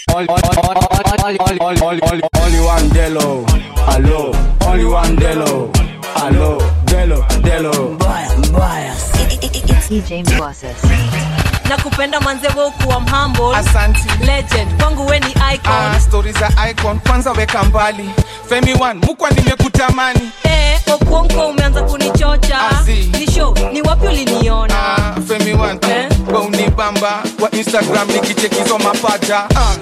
Only one Delo, hello. Only one Delo, hello. Delo, Delo. DJ Mwasis. nakupenda manzewe ukuwa mhamble Asanti. legend kwangu we ni icon Ah, stori za icon kwanza weka mbali femi one mukwa nimekutamani eh, okuonko umeanza kunichocha Azi. ni show ni wapi uliniona ah, femi one Eh? we unibamba kwa instagram nikichekizo mapaja ah.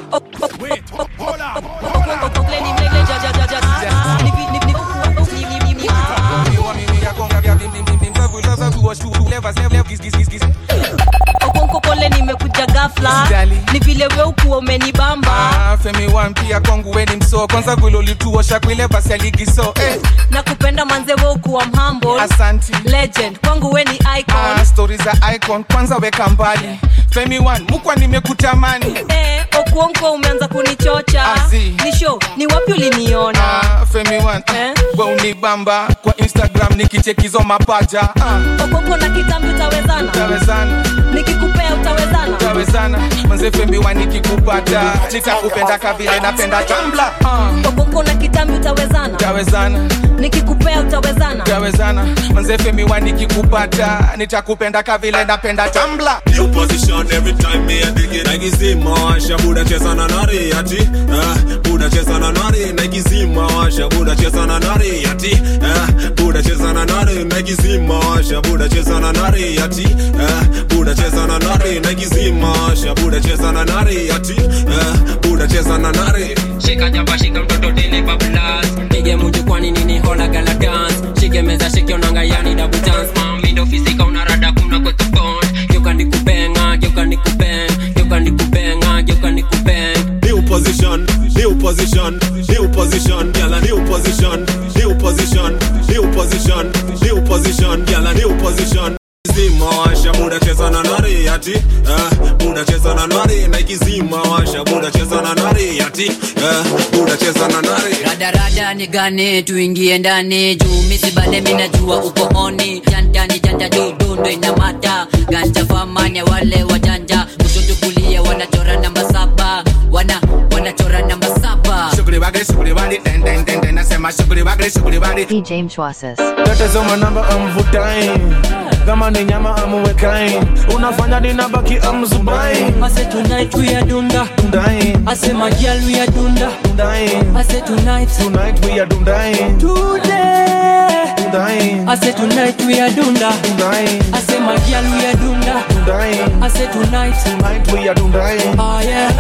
okonkopole nimekuja gafla Sijali. ni vile we ukuwa umenibamba Ah, femi one pia kwangu weni msoo kwanza vilolituosha kwile basi aligiso eh. na kupenda manze we ukuwa mhamble asanti legend kwangu we ni icon ah, stori za icon kwanza weka mbali femi one mukwa nimekutamani eh, okuonko umeanza kunichocha Azi. ni show ni wapi uliniona ah, femi one Eh? we unibamba kwa instagram nikichekizo mapaja ah. okonko na kitambi utawezana tawezana nikikupea utawezana tawezana manze femi one nikikupata nitakupenda kavile napenda tambla ah. okonko na kitambi utawezana tawezana nikikupea utawezana tawezana manze femi one nikikupata nitakupenda kavile napenda tambla New position every time me a dig it Nike zima washa buda cheza na nari ati eh, Buda cheza na nari Nike zima washa buda cheza na nari ati eh, Buda cheza na nari Nike zima washa buda cheza na nari ati eh, Buda cheza na nari Nike zima washa buda cheza na nari ati eh, Buda cheza na nari shika jaba shika mtoto tene bablas pige muju kwani nini hola gala dance shike meza shike onanga yani double dance mami ndo fisika unarada kuna kwa tofon geuka nikubenga geuka nikubeng geuka nikubenga geuka nikubeng New position, new position, new position, girl a new position, new position, new position, new position, girl a new position. Zima washa buda cheza na nari ati eh, buda cheza na nari Nike zima washa buda cheza na nari ati eh, buda cheza na nari radarada ni gane tuingie ndani juu misibane minajua uko honi jantani janja dudundo ina mata ganja famanya wale wajanja kushoto kulia wanachora namba saba wana wanachora namba saba Shughuli wagli, shughuli wali, den den den den, nasema shughuli wagli, shughuli wali. DJ Mwasis. tatizo manamba amvutai kama ni nyama amuwekai unafanya ninabaki amzubai ase tonight we are dunda dundai ase magial we are dunda dundai ase tonight tonight we are dundai today dundai ase tonight we are dunda dundai ase magial we are dunda dundai ase tonight tonight we are dundai oh yeah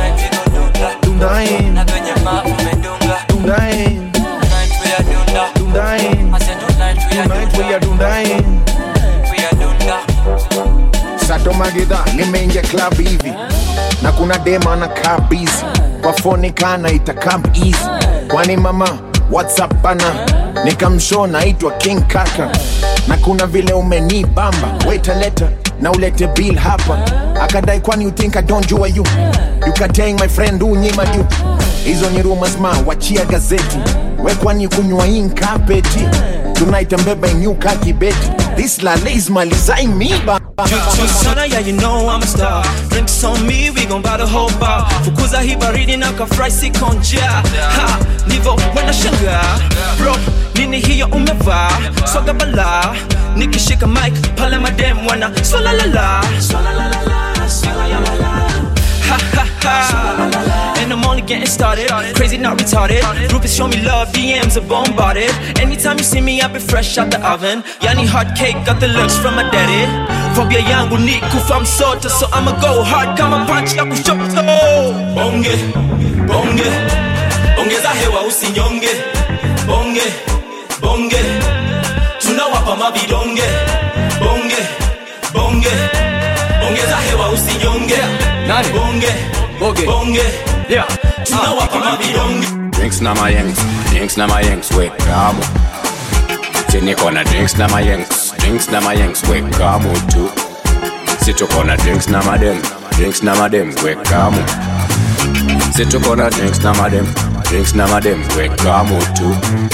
dundai na kwenye ma umedunga dundai tonight we are dunda dundai ase tonight we are tonight we are dundai we are dunda sato magidha nimeingia club hivi na kuna dema na kaa busy kwa foni kana itakam easy kwani mama whatsapp bana nikamshow naitwa king kaka na kuna vile umenibamba weta leta na ulete bill hapa akadai kwani you think i don't jua you you kateng my friend unyima juu hizo ni rumors ma wachia gazeti we kwani kunywa inkapeti tunaitambeba inyuka kibeti this lale is malizaing miba Sana, yeah, you know I'm a star. Drinks on me, we gon' buy the whole bar. Fukuza hii baridi na kafry sikonja. Ha, nivo wena shanga. Bro, nini hiyo umevaa? Soga bala. Nikishika mic, pale madem wana swala la la. Swala la la la, swala la la la. Ha ha ha. And I'm only getting started. Crazy, not retarded. Groupies show me love, DMs are bombarded. Anytime you see me, I be fresh out the oven. Yani hot cake, got the looks from my daddy. Phobia yangu ni kufa msoto, so I'ma go hard kama punch ya kushoto. Bonge, bonge, ongeza hewa usinyonge. Bonge, bonge, tunawapa mavidonge. Bonge, bonge, ongeza hewa usinyonge. Nani? Bonge, Boge. bonge, Yeah. tunawapa mavidonge. Drinks na my yanks, drinks na my yanks, we kamu. Chini kona drinks na my yanks, drinks na my yanks, we kamu tu. Situ kona drinks na madem, drinks na madem, we kamu. Situ kona drinks na madem, drinks na madem, we kamu tu.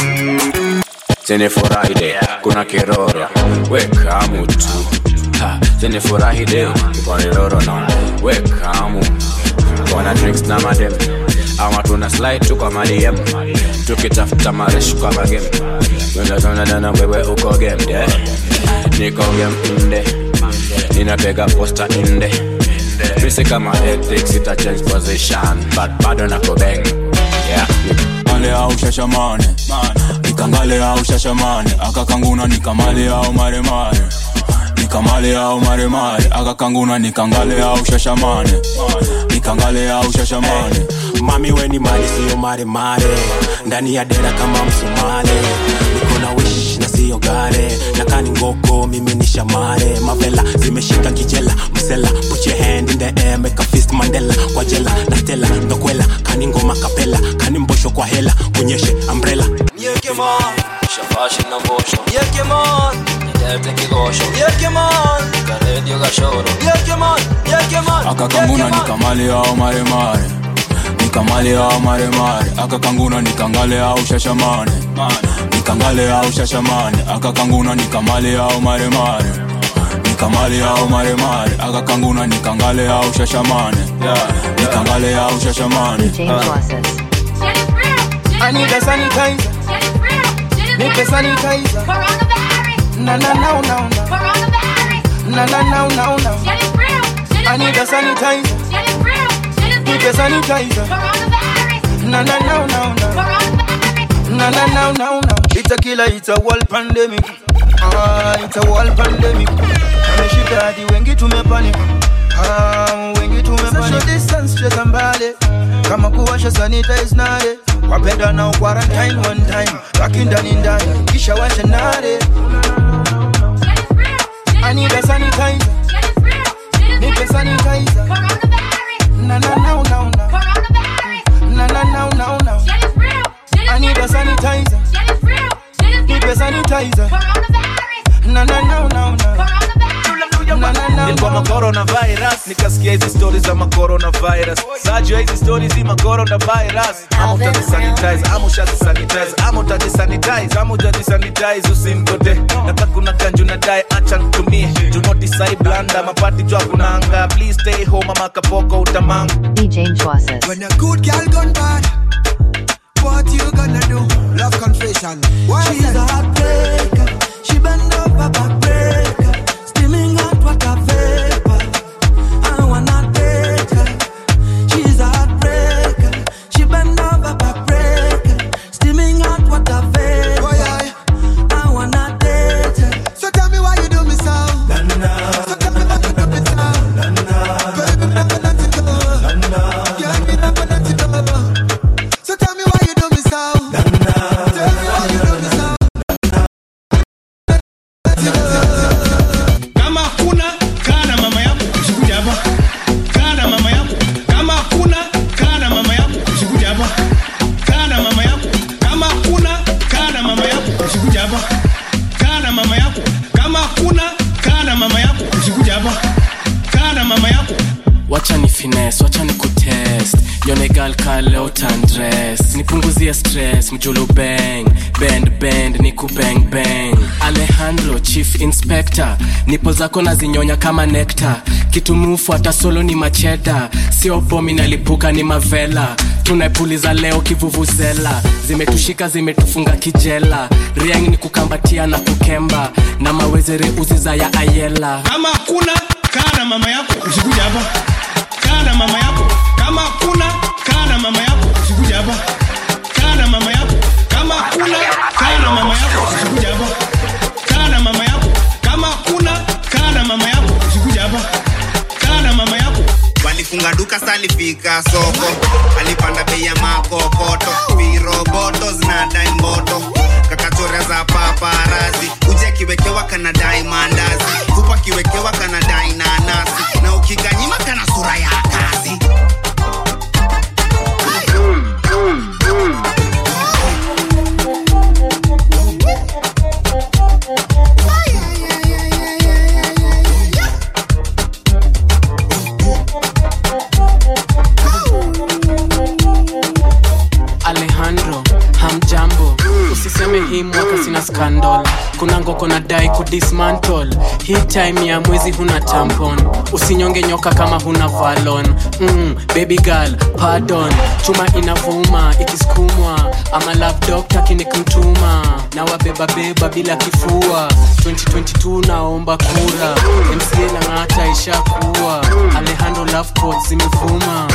Chini Friday, kuna kiroro, we kamu tu. Ha, Chini furahi leo, kwa kiroro na, we kamu. Kwa na drinks na madem ama tuna slide tu kwa madm tukitafuta maresh kwa magem wendatonadana wewe uko game yeah. niko game inde ninapega posta inde Fisi kama ethics ita change position but bado nako bang yeah Kangale au shashamane Nikangale au shashamane Akakanguna nikamale au maremare Nikamale au maremare Akakanguna nikangale au shashamane Nikangale au shashamane mami weni mali siyo maremare ndani ya dera kama msumale niko na wish na siyo gare na kani ngoko mimi ni shamare mavela zimeshika kijela msela put your hand in the air make a fist mandela kwa jela na stela ndokwela kani ngoma kapela kani mbosho kwa hela kunyeshe umbrella Shafashi na mbosho Yekemon, Nidete kigosho Yekemon, Karedio gashoro Yekemon, Yekemon, Akakanguna nikamale au maremare Nikamale au maremare Akakanguna nikangale au shashamane Nikangale au shashamane Akakanguna nikamale au maremare Nikamale au maremare Akakanguna nikangale au shashamane Nikangale au shashamane I need a sanitizer. Need a sanitizer. Na na na na na. Na na na na na. I need a sanitizer. Need a sanitizer. Na na na na na. Na na na na na. It's a killer. It's a world pandemic. Ah, it's a world pandemic. Ameshika hadi wengi tumepanic. Ah, wengi tumepanic. Social distance straight mbali. Kama kuwasha sanitize nare. Wapenda na quarantine one time. Baki ndani ndani. Kisha washa nare. I need a sanitizer. Need a sanitizer. Na na na na na. Na na na na na. I need a sanitizer. Need a sanitizer. Na na na na na. Na na na nilikuwa macoronavirus nikasikia hizi stori za macoronavirus sajua hizi stori zi macoronavirus ama utazisanitize ama ushazisanitize ama utazisanitize ama utazisanitize usimgote naka kuna kanju na dai acha ntumie do not decide blanda mapati jwa kunanga please stay home ama kapoko utamanga DJ Nchwasis. When a good girl gone bad, what you gonna do? Love confession. Why She's a heartbreaker. She bend over backbreaker. Steaming hot water vapor. I wanna date her. She's a heartbreaker. She bend over backbreaker. Steaming hot water vapor. I wanna date her. So tell me why you do me so. So tell me why you do me so. Baby, never let it go. Yeah, me never let it go. So tell me why you do me so. Tell me why you do me so. kama hakuna kaa na mama yako usikuja hapa kaa na mama yako kama hakuna kaa na mama yako usikuja hapa kaa na mama yako kama hakuna kaa na mama yako usikuja hapa kaa na mama yako kama hakuna kaa na mama yako usikuja hapa kaa na mama yako wacha ni fines wacha ni kutest yonegal kaleo tandres nipunguzie stress mjulu bang bend bend ni kubang bang alejandro chief inspector nipo zako na zinyonya kama nekta kitumufu hata solo ni macheta sio bomi nalipuka ni mavela tunaipuliza leo kivuvuzela zimetushika zimetufunga kijela riang ni kukambatia na kukemba na mawezere uziza ya ayela kama hakuna kaa na mama yako usikuja hapa kaa na mama yako kama hakuna kaa na mama yako usikuja hapa kaa na mama yako kama hakuna kaa na mama yako usikuja hapa kaa na mama yako kama hakuna kaa na mama yako usikuja hapa kaa na mama yako walifunga duka salifika soko alipanda bei ya makokoto viroboto zinadai mboto kakachora za paparazi uje akiwekewa kanadai mandazi kupa akiwekewa kanadai nanasi na ukiganyima kana sura ya kazi alejandro hamjambo usiseme hii mwaka sina ska scandal kuna ngoko na dai kudismantle hii time ya mwezi huna tampon usinyonge nyoka kama huna valon mm, baby girl pardon chuma inavuma ikisukumwa ama love doctor kinikmtuma na wabebabeba bila kifua 2022 naomba kura mca lang'ata ishakuwa alejandro love quotes zimevuma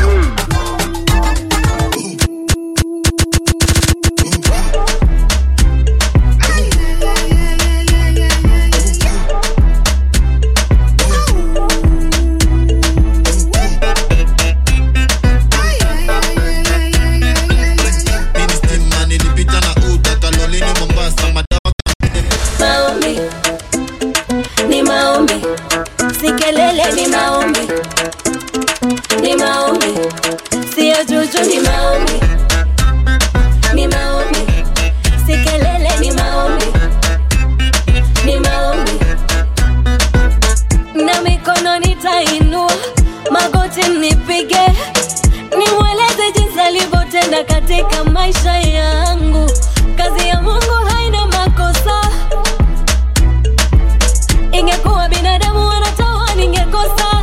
na nilipita na uta kalolini mombasa madawa maombi ni maombi si kelele ni maombi ni maombi siyo juju ni maombi ni maombi si kelele ni maombi ni maombi na mikono nitainua magoti nipige nimweleze jinsi alivyotenda katika maisha yangu kazi ya mungu haina makosa ingekuwa binadamu wanatoa ningekosa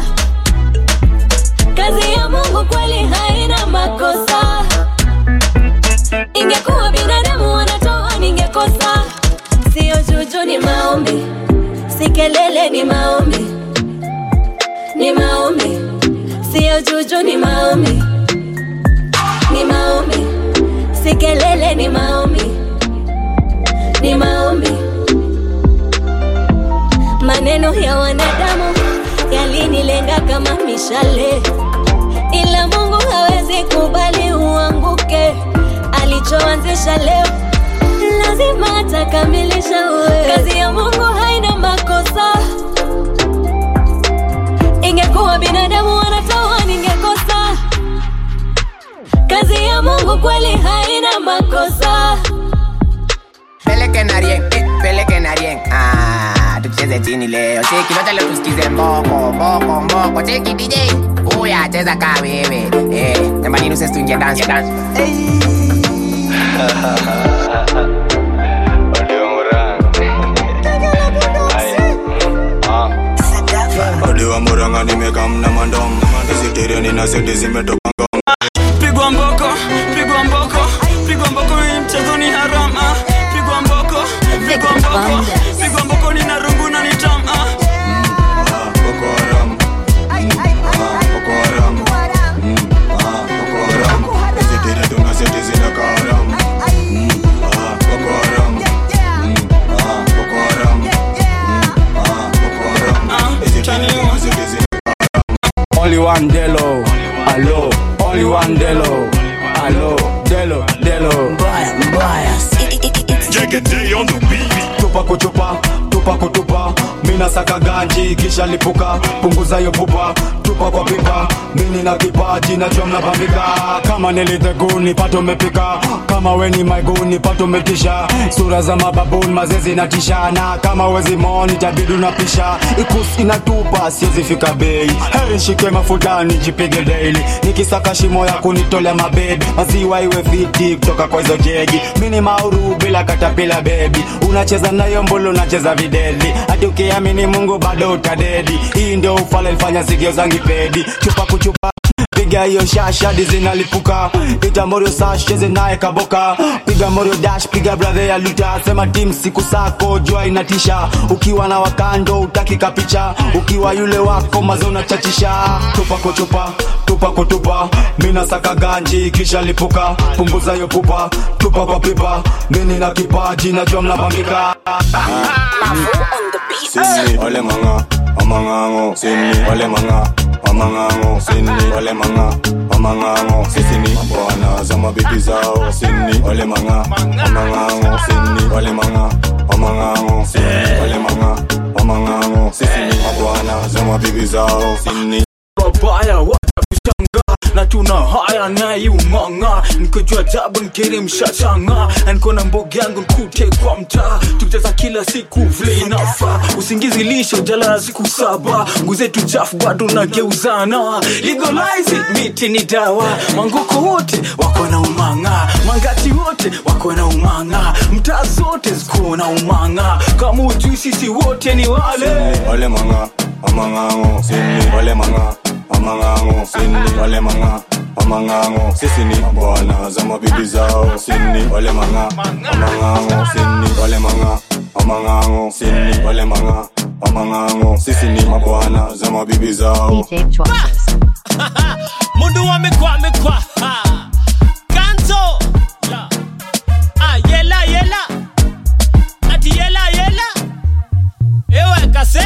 kazi ya mungu kweli haina makosa ingekuwa binadamu wanatoa ningekosa siyo juju ni maombi si kelele ni maombi ni maombi siyo juju ni maombi ni maombi si kelele ni maombi ni maombi maneno ya wanadamu yalinilenga kama mishale ila mungu hawezi kubali uanguke alichoanzisha leo lazima atakamilisha uwe kazi ya mungu haina makosa ingekuwa binadamu wanatoa ningekosa kazi ya mungu kweli haina makosa peleke na rien eh, peleke na rien ah, tucheze chini leo cheki lote leo tusikize mboko mboko mboko cheki dj uya cheza kaa wewe eh, jamani nuses tuingie dance dance Odiwa muranga nimekamna mandom Isitireni na seti zimetoka ngom pigwa mboko pigwa mboko pigwa mboko hii mchezo ni haram ah. pigwa mboko pigwa mboko pigwa mboko ni narungu na nitam ah. Boko Haram Ah, Boko Haram Mm, ah, Boko Haram Isitiri tuna seti zinaka haram Mm, ah, Boko Haram Mm, ah, Boko Haram Mm, ah, Boko Haram Isitiri tuna seti zinaka Only one Delo, allo. Only one Delo, allo. Delo, Delo. Mbaya, mbaya. on the beat. Tupa kutupa, tupa kutupa. Mina saka ganji kisha lipuka, punguza yo pupa, tupa kwa pipa. Mini na kipaji na jom na bambika. Kama niliteguni pato mepika, kama weni maiguni pato metisha. Sura za mababuni mazezi na tishana, kama wezi moni tabidi unapisha. Ikus inatupa siwezi fika bei. Heri shike mafuta nijipige daily, nikisaka shimo ya kunitolea mabebi. Maziwa iwe fiti kutoka kwa hizo jegi. Mini mauru bila katapila baby, unacheza nayo mbulu unacheza videli. Hadi ukiamini Mungu bado utadedi. Hii ndio ufala ilifanya sikio zangi pedi. Chupa kuchupa piga hiyo shashadi zinalipuka ita morio sash cheze naye kaboka piga morio dash piga brother ya luta sema tim siku sako jua inatisha ukiwa na wakando utaki kapicha ukiwa yule wako mazona chachisha tupa kutupa tupa kutupa mina saka ganji kisha lipuka punguza hiyo pupa tupa kwa pipa mini na kipaji najua mnabambika Sini wale manga amangango sini wale manga amangango sini wale manga amangango sisi ni bwana za mabibi zao sini wale manga amangango sini wale manga amangango sini wale manga amangango sisi ni bwana za mabibi zao sini wabaya watakushangaa na tuna haya naye umanga nikojua jabu nkiri mshashanga anikona mboga yangu nkute kwa mtaa tukicheza kila siku vile inafa usingizi lisho jalala siku saba nguzetu chafu bado nageuzana legalize it, miti ni dawa manguko wote wako na umanga mangati wote wako na umanga mtaa zote ziko na umanga kama ujui sisi wote ni wale wale manga amangango sini wale manga amangango sini wale manga amangango sisi ni bwana za mabibi zao sini wale manga amangango sini wale manga amangango sini wale manga amangango sisi ni mabwana za mabibi zao mundu wamekwa amekwa Ha. kanzo La. Ah, yela yela ati yela yela ewe kase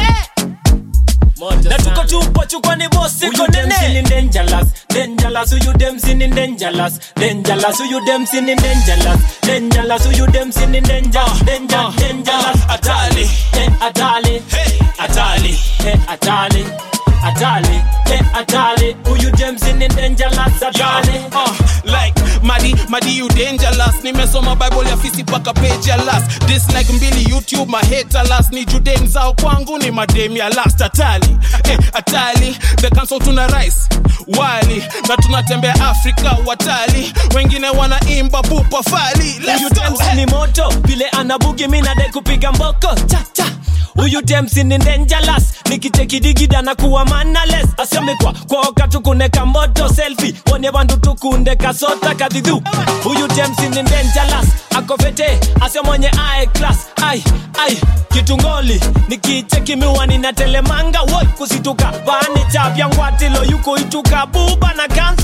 na tuko tupo chukwa ni bosi Who you konene them sinning dangerous dangerous who you them sinning dangerous dangerous who you them sinning dangerous dangerous who you them sinning danger danger dangerous atali eh atali hey atali eh atali atali eh atali who you them sinning dangerous atali uh, like madi madi you dangerous nimesoma bible ya fisi paka page ya last dislike mbili youtube maheta last ni judem zao kwangu ni madem ya last atali eh, atali the council tuna rice wali na tunatembea afrika watali wengine wanaimba pupa fali Let's huyu go. demsi ni moto vile anabugi mi nadai kupiga mboko cha cha huyu demsi ni dangerous nikichekidigida na kuwa manales asemekwa kwoka tukuneka moto selfi wone bandu tukunde kasota kadhidhu huyu demsi ni dangerous akofete asemwenye ae class ai ai kitungoli nikicheki miwani na telemanga woi kusituka vani chapya ngwatilo yuko ituka buba na kanso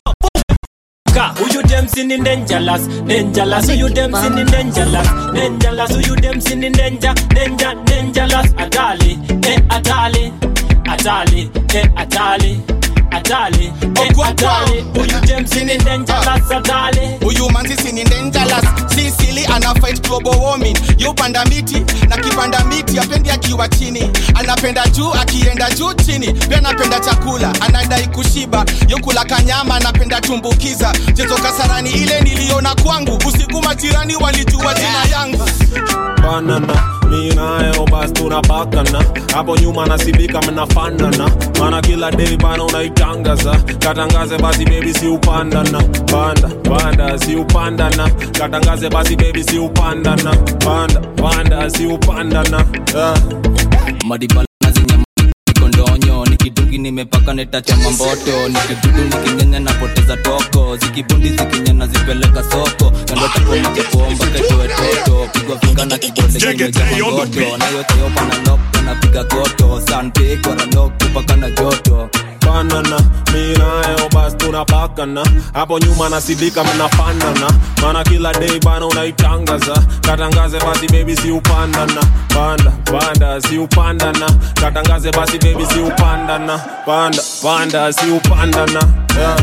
Ka, who you them sinning dangerous, dangerous, who you them sinning dangerous, dangerous, who you them sinning danger, danger, dangerous, atali, eh atali, atali, eh atali, atali, eh atali, who you them sinning dangerous, atali. huyu manzi sini dangerous sisili ana fight global warming yupanda miti na kipanda miti apendi akiwa chini anapenda juu akienda juu chini pia anapenda chakula anadai kushiba yokula kanyama anapenda tumbukiza chezo kasarani ile niliona kwangu usiku majirani walijua jina yangu banana mi nayo basi tunapakana hapo nyuma nasibika mnafanana mana kila day bana unaitangaza katangaze basi bebi si upandana panda panda si upandana katangaze basi bebi si upandana panda panda si upandana yeah. madibala zenye kondonyo nikidungi nimepaka netachama mboto nikidudu nikinyenya napoteza toko zikibundi zikinyana zipeleka soko kandotapomachepomba ketoe toto pigwa vinga na kibole kimejamangoto nayoteyopa na loko napiga koto sante kwaralok kupaka na joto banana mi nayo basi tunapakana hapo nyuma nasibika mnafanana mana kila day bana unaitangaza katangaze basi bebi si upandana panda panda si upandana katangaze basi bebi si upandana panda panda si upandana yeah.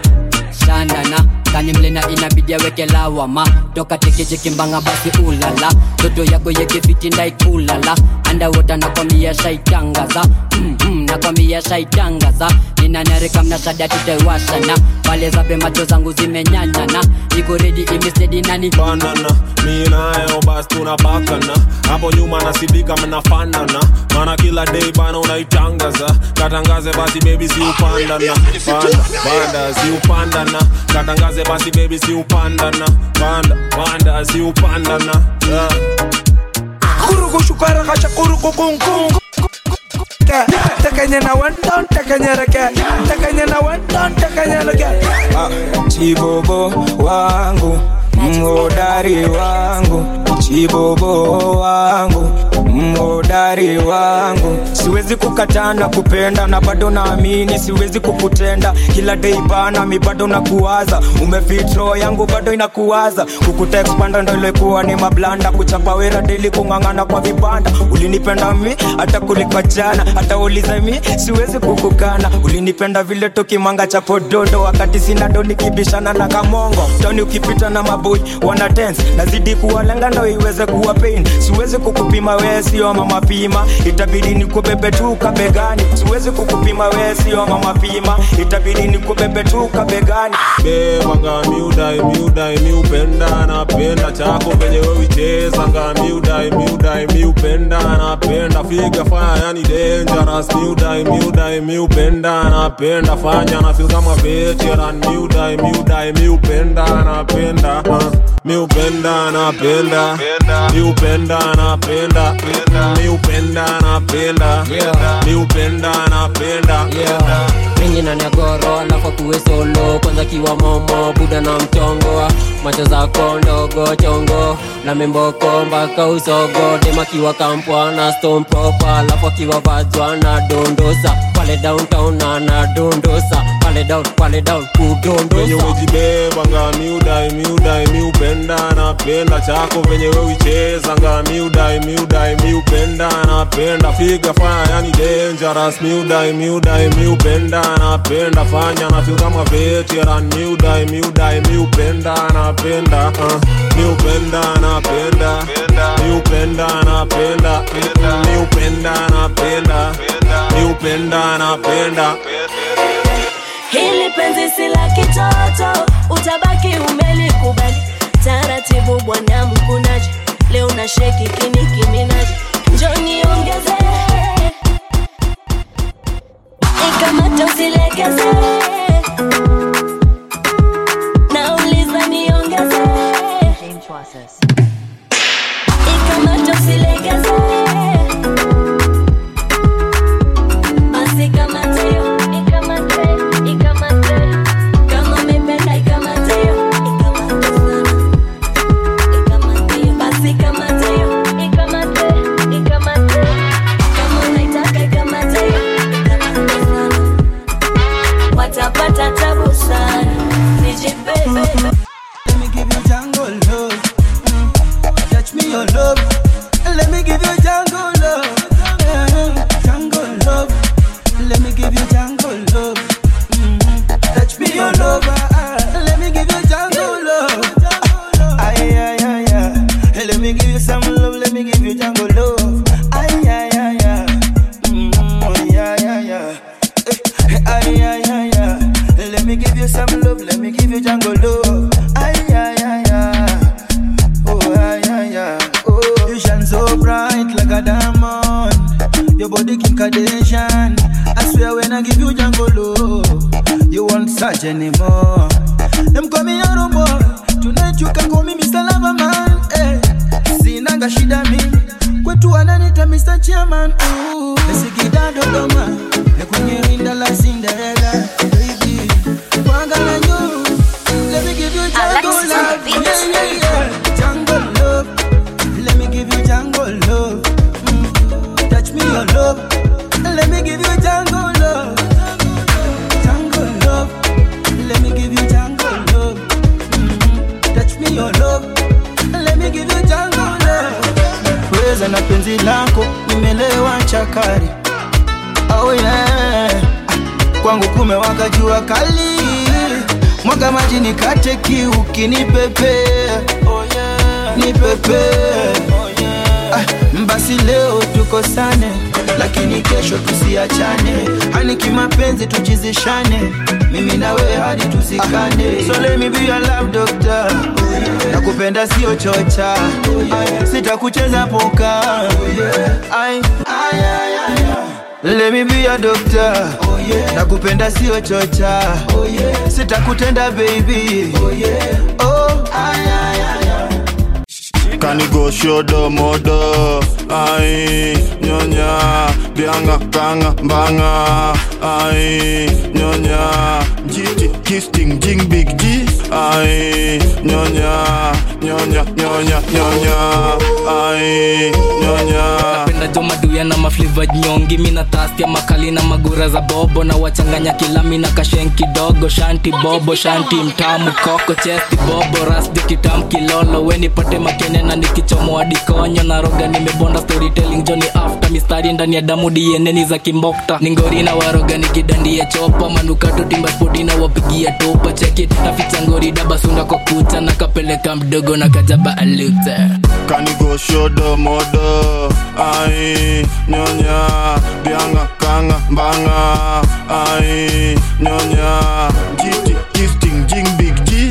shandana kanimlena inabidi aweke lawama toka tekechekimbanga basi ulala toto yako yekefiti ndaikulala andawota nakwambia shaitangaza mm, mm, nakwambia shaitangaza ninanareka mnashada tutaiwashana pale zabe macho zangu zimenyanyana iko redi imestedi nani banana mi nayo basi tunapakana hapo nyuma nasibika mnafanana mana kila day bana unaitangaza katangaze basi bebi si upandana panda panda si upandana katangaze basi bebi si upandana panda panda si upandana yeah. Kuruku shukara kasha kuruku kung kung Takanya na one down, takanya rake Takanya na one down, takanya rake chibobo wangu mhodari wangu chibobo wangu mhodari wangu siwezi kukataa na kupenda na bado naamini siwezi kukutenda kila dei bana mi bado nakuwaza umefitro yangu bado inakuwaza kukutekspanda ndo ilikuwa ni mablanda kuchapa wera deli kung'ang'ana kwa vibanda ulinipenda mi hata kuliko jana hata uliza mi siwezi kukukana ulinipenda vile tukimanga cha pododo wakati sina do nikibishana na kamongo toni ukipita na maboi wana dance nazidi kuwalenga ndo iweze kuwa pain siwezi kukupima wee sio mama pima itabidi nikubebetuka begani siwezi kukupima we sio mama pima itabidi nikubebetuka begani bebanga miudai miudai miupenda napenda chako venye wewichezanga miudai miudai miupenda napenda figa faya yani dangerous miudai miudai miupenda napenda fanya na feel kama veteran miudai miudai miupenda napenda uh, miupenda napenda miupenda napenda miupenda napenda miupenda napenda mingi na nyagoro alafu kuwe solo kwanza kiwa momo buda na mchongo macho zako ndogo chongo na memboko mpaka usogo dema kiwa kampwa na stone proper alafu akiwa vajwa na dondosa pale downtown na na dondosa pale down pale down venye kudondosa umejibebanga miudai miudai miupenda napenda chako venye wewichezanga miudai miudai miupenda napenda figa faya yani dangerous miudai miudai miupenda napenda fanya na feel kama veteran miudai miudai miupenda napenda uh, miupenda napenda miupenda napenda miupenda napenda miupenda napenda hili penzi si la kitoto utabaki umelikubali taratibu bwana mkunaji leo na sheki kinikiminaji njoni ongeze ikamata usilegeze nauliza niongeze ikamata usilegeze basi kamateo ikamate ikamate kama umependa ikamateo ikamate sana ikamateo basi kamateo ikamate ikamate kama unaitaka ikamateo ikamate sana watapata tabu sana nijibebe Let me give you jungle love. Mm. Touch me your love. Let me give you jungle love. Mm. Jungle love. Let me give you jungle love. Mm. Touch me your love. ah, ah. Let me give you jungle love. Ay, ay, ay, ay. Let me give you some love. Let me give you jungle love. Ay, ay, ay, ay. Mm, oh, yeah, yeah, yeah. Eh, Ay, ay, ay, ay. Let me give you some love. Let me give you jungle love. Ay, ay, ay, ay. Oh, ay, ay, ay. Oh, you shine so bright like a diamond. Your body Kim Kardashian. I swear when I give you jungle love, you won't search anymore. Them call me Yaro boy. Tonight you can call me Mr. Lover Man. Eh. Sinanga shida mimi. Kwetu wananita Mr. Chairman. Ooh. Nisikida Dodoma. Nekwenye rinda la Cinderella. Baby. Kwanga na you. Let me give you jungle Alexis on the love. beat. Yeah, yeah, yeah. Jungle love. Let me give you jungle love. Mm. Touch me your love. Let me give you jungle love. Jungle love. Let me give you jungle love. Mm. Touch me your love. Let me give you jungle love. Weza na penzi lako nimelewa chakari. Oh yeah. Kwangu kumewaka jua kali. Mwaga maji nikate kiu kinipepea. Oh yeah. Nipepea. Oh yeah. Ah, basi leo tukosane lakini kesho tusiachane hani kimapenzi tuchizishane mimi na wewe hadi tuzikane so let me be your love doctor nakupenda sio chocha Ay, sitakucheza poka Ay, ay, ay, ay, ay. Let me be your doctor nakupenda sio chocha sitakutenda baby oh, ay, ay, ay, ay. Kanigo shodo modo Ai nyonya Bianga kanga mbanga Ai nyonya Jiti kisting jing big G Ai nyonya Nyonya nyonya nyonya Ai nyonya napenda jo maduya na mafliva nyongi mina tastia makali na magura za bobo na wachanganya kilami na kashen kidogo shanti bobo shanti mtamu koko chesti bobo rasdi kitam kilolo wenipate makene na nikichomoa dikonyo na roga nimebonda storytelling joni after mistari ndani ya damu dieneni za kimbokta ningori na waroga nikidandia chopa manukato timba spoti na wapigia topa cheki naficha ngori dabasunda kwa kucha na kapeleka mdogo na kajaba alute kanigoshodo modo ai nyonya bianga kanga mbanga ai nyonya jiti gifting jing big g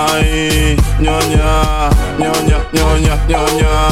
ai nyonya nyonya nyonya nyonya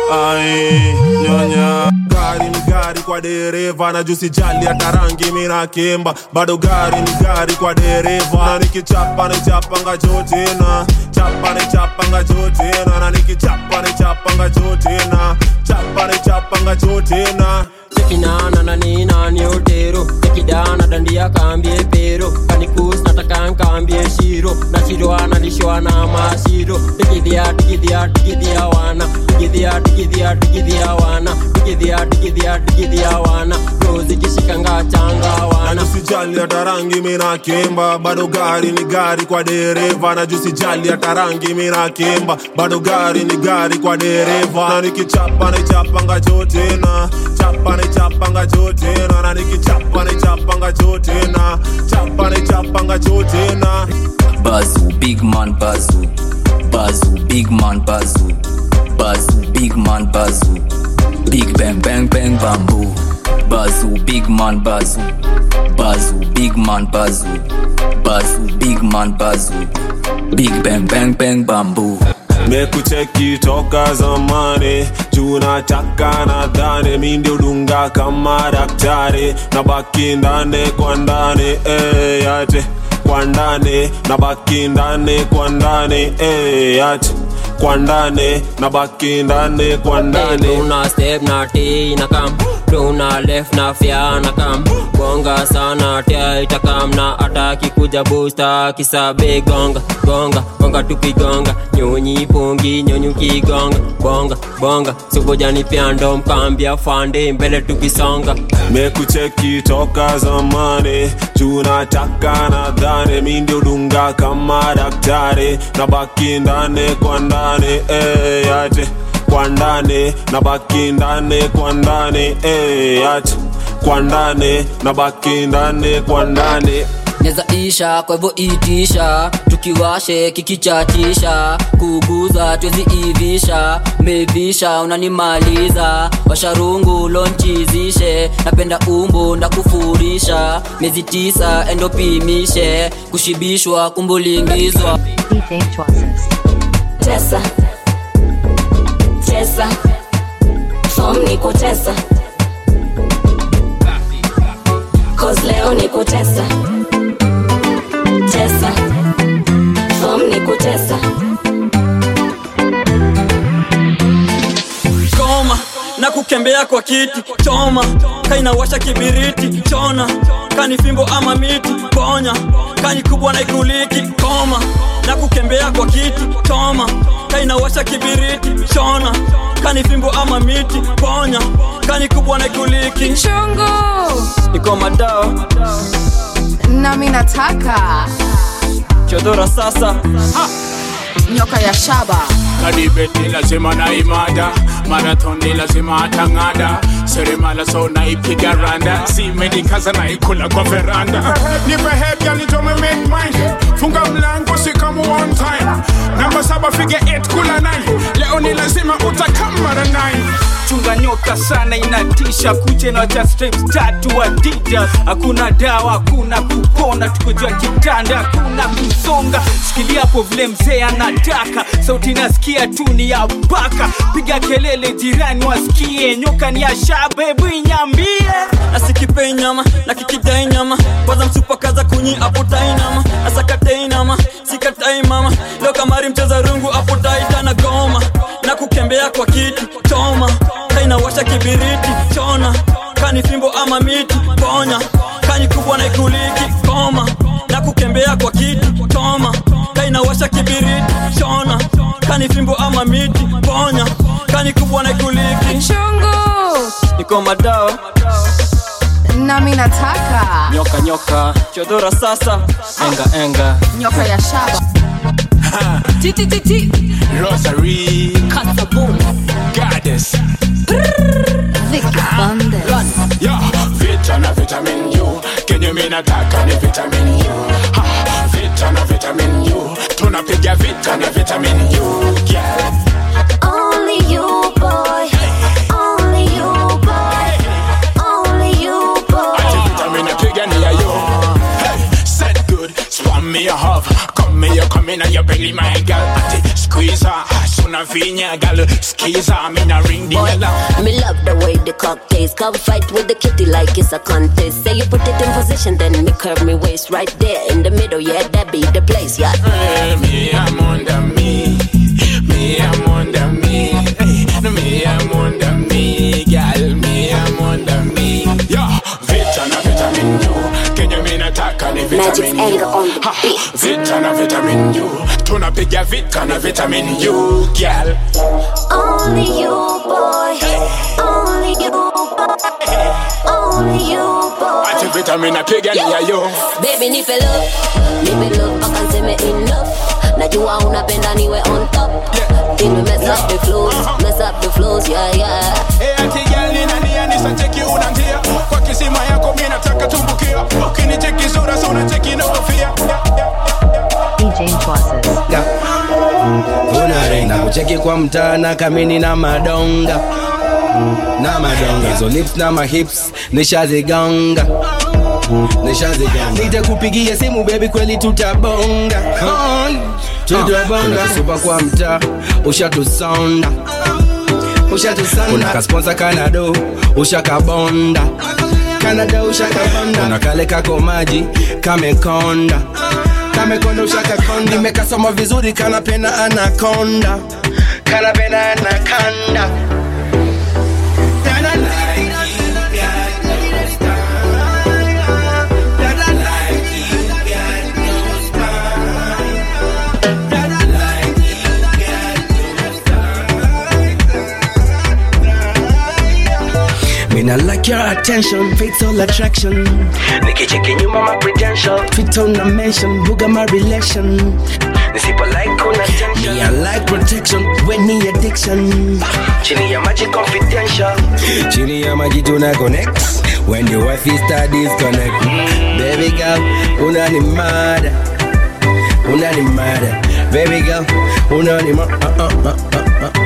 ai nyonya gari ni gari kwa dereva na juu sijali hata rangi mina kimba bado gari ni gari kwa dereva na nikichapa ni chapanga jotina chapa ni chapanga jotina na nikichapa ni chapanga jotina chapa ni chapanga jotina tekinana na nina ni otero tekidana dandia kambie pero kanikus nataka nkambie shiro na shiro analishwa na mashiro tikidhia tikidhia tikidhia wana tikidhia tikidhia tikidhia wana tikidhia tikidhia tikidhia wana rozi kishikanga changa wana na sijali hata rangi mina kimba bado gari ni gari kwa dereva na juu sijali hata rangi mina kimba bado gari ni gari kwa dereva na nikichapa ni chapanga jotina chapa ni chapanga jotina na nikichapa ni chapanga jotina chapa ni chapanga jotina Bazoo, big man bazoo. Bazoo, big man bazoo. Bazoo, big man bazoo. Big bang bang bang bamboo. Bazoo, big man bazoo. Bazoo, big man bazoo. Bazoo, big man bazoo. Big bang bang bang bamboo. mekucheki toka zamani juu nataka nadhani mi ndio dunga kama daktari na baki ndani kwa ndani eh, yate kwa ndani na baki ndani kwa ndani eh, yate kwa ndani na baki ndani kwa ndani una step na t na kam tuna left na fya na kam gonga sana tia itakam na ataki kuja busta kisabe gonga gonga gonga tukigonga nyonyi pungi nyonyi kigonga bonga bonga subojani pyando mkambia fande mbele tukisonga mekucheki toka zamani juu nataka nadhani mi ndio dunga kama daktari na baki ndani kwa ndani eh, yate kwa ndani na baki ndani kwa ndani eh, yate kwa ndani na baki ndani kwa ndani neza isha kwa hivyo itisha tukiwashe kikichatisha kuguza twezi ivisha mevisha unanimaliza washarungu lonchizishe napenda umbu ndakufurisha miezi tisa endopimishe kushibishwa kumbulingizwa Tesa Tesa Form ni kutesa Cause leo ni kutesa Tesa Form ni kutesa goma na kukembea kwa kiti choma kainawasha kibiriti chona kani fimbo ama miti ponya kani kubwa na ikuliki koma na kukembea kwa kiti choma kainawasha kibiriti chona kani fimbo ama miti ponya kani kubwa na ikuliki Chungu. iko madao nami nataka chodora sasa nyoka ya shaba kadibeti lazima naimada marathoni lazima atang'ada seremala so naipiga randa simenikaza naikula kwa veranda nipe hebya nitome make mine funga mlango sikamu one time namba saba fige 8 kula 9 leo ni lazima utakamara 9 chunga nyoka sana inatisha kuche na cha stripes tatu adidas hakuna dawa hakuna kupona tukojua kitanda hakuna kusonga shikilia hapo vile mzee anataka sauti nasikia tu ni ya baka piga kelele jirani wasikie nyoka ni ya shabebu inyambie nasikipei nyama na kikidai nyama kwanza msupakaza kunyi apotai nama asakatai nama sikatai mama leo kamari mcheza rungu apotai tana goma na kukembea kwa kiti choma kainawasha kibiriti chona kani fimbo ama miti ponya kani kubwa na ikuliki koma na kukembea kwa kiti choma kainawasha kibiriti chona kani fimbo ama miti ponya kani kubwa na ikuliki chungu iko madao nami nataka nyoka nyoka chodora sasa enga enga nyoka ya shaba titititi Rosary kasabun Goddess vikibande Yeah, vita na vitamin U kenye mi nataka ni vitamin U ha, vita na vitamin U tunapiga vita na vitamin U yeah. Only you me you come in and your belly, my girl. Ati squeeze her, sooner vinya, girl. Squeeze her, me na ring the alarm. Me love the way the cock tastes. Come fight with the kitty like it's a contest. Say you put it in position, then me curve me waist right there in the middle. Yeah, that be the place. Yeah. Eh, Me, I'm under me. Me, I'm under me. Hey, no, me, I'm under me, girl. Me, I'm under me. Yeah, vita na vitamin U. Kenye mi nataka ni vitamin U. Ha, Vita na vitamin U. Tunapiga vita na vitamin U, girl. Only you, boy. Only you, boy. Only you, boy. Ati vitamin napiga ni ya yo. Baby nipe love, nipe love mpaka nseme enough. Najua unapenda niwe on top. Then we mess up the flows, mess up the flows, yeah yeah. Eh, ati girl ni nani anisacheki una njia kwa kisima yako mi nataka tumbukia ukinicheki sura sura cheki na kofia na kucheki kwa mtana kamini na madonga na madonga hizo lips na mahips nishazigonga nishazigonga nitakupigia simu bebi kweli tutabonga Ai, tutabonga supa kwa mtaa ushatusonda ushatusonda kuna kasponsa kanado ushakabonda kanada ushakabonda kuna kale kako maji kamekonda kamekonda ushakakonda nimekasoma vizuri kanapena anakonda kanapena anakanda Mina like your attention, fatal attraction. Nikicheki nyuma my credential, Twitter na mention, buga my relation. Nisipo like kuna tension. Me I like protection, when ni addiction. Chini ya maji confidential. Chini ya maji tuna connect. When the wife start disconnect. Baby girl, unani mada. Unani mada. Baby girl, unani mada. Uh, uh, uh, uh, uh.